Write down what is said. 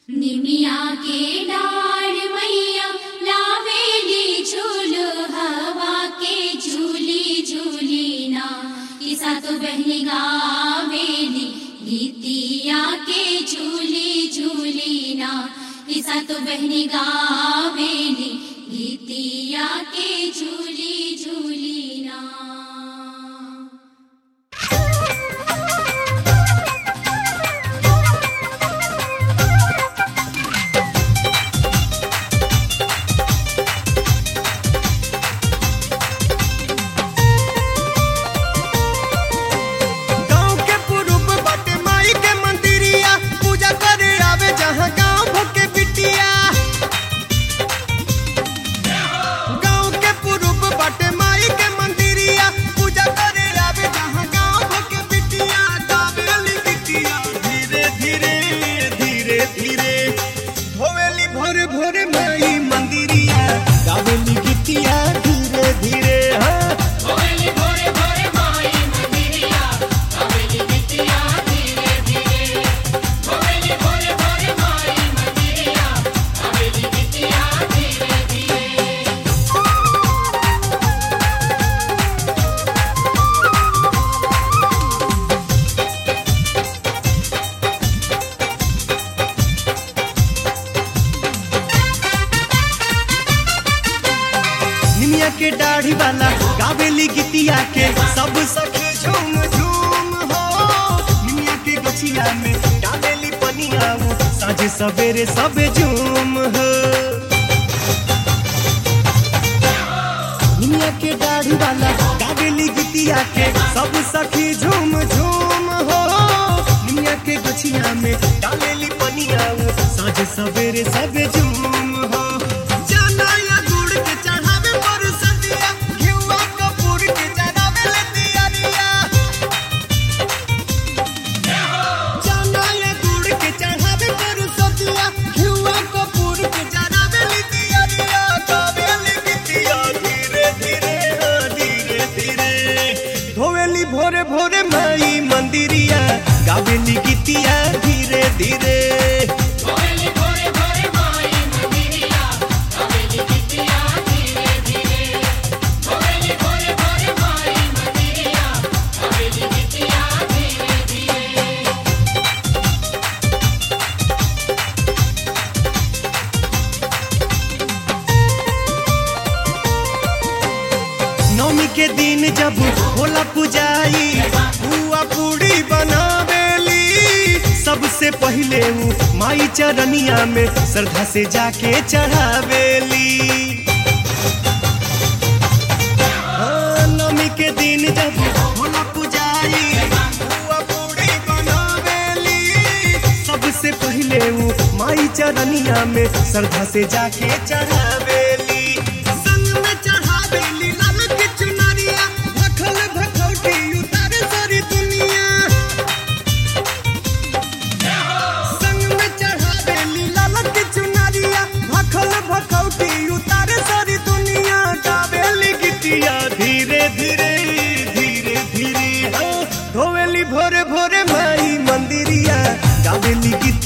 निमिया के डाढ़ मैया लावेली झूल हवा के झूली झूली ना किसा तो बहनी गावेली गीतिया के झूली झूली ना किसा तो बहनी गावेली गीतिया के झूली झूली ना गाँव के पुरुष बाटे माई के मंदिरिया पूजा करे आवे जहाँ गाँव भके बिटिया गाँव के पुरुष बाटे माई के मंदिरिया पूजा करे आवे जहाँ गाँव भके बिटिया गावेली बिटिया धीरे धीरे धीरे धीरे धोवेली भोरे भोरे माई मंदिरिया गावेली बिटिया धीरे धीरे हाँ निमिया के दाढ़ी वाला गावेली गीतिया के सब सख झूम झूम हो निमिया के गछिया में डालेली पनिया वो साझे सवेरे सब झूम हो निमिया के दाढ़ी वाला गावेली गीतिया के सब सखी झूम झूम हो निमिया के गछिया में डालेली पनिया वो साझे सवेरे सब झूम हो जाना या गुड़ के चढ़ावे पर सदिया घिउआ कपूर के चढ़ावे ले दियारिया जाना या गुड़ के चढ़ावे पर सदिया घिउआ कपूर के चढ़ावे ले दियारिया गावेली बिटिया धीरे धीरे हाँ, धीरे धीरे धोवेली भोरे भोरे माई मंदिरिया गावेली गीतिया धीरे धीरे नवमी के दिन जब होला पुजाई बुआ पूड़ी बनावेली सबसे पहिले ऊ माई चरनिया में श्रद्धा से जाके चढ़ावेली हाँ, नवमी के दिन जब होला पुजाई बुआ पूड़ी बनावेली सबसे पहिले ऊ माई चरनिया में श्रद्धा से जाके चढ़ावेली संग में चढ़ावेली लाल की चुनरिया भखल भखौटी उतारे सारी दुनिया संग में चढ़ावेली लाल की चुनरिया भखल भखौटी उतारे सारी दुनिया गावेली गिटिया धीरे धीरे धीरे धीरे हाँ, धोवेली भोरे भोरे माई मंदिरिया गावेली गीतिया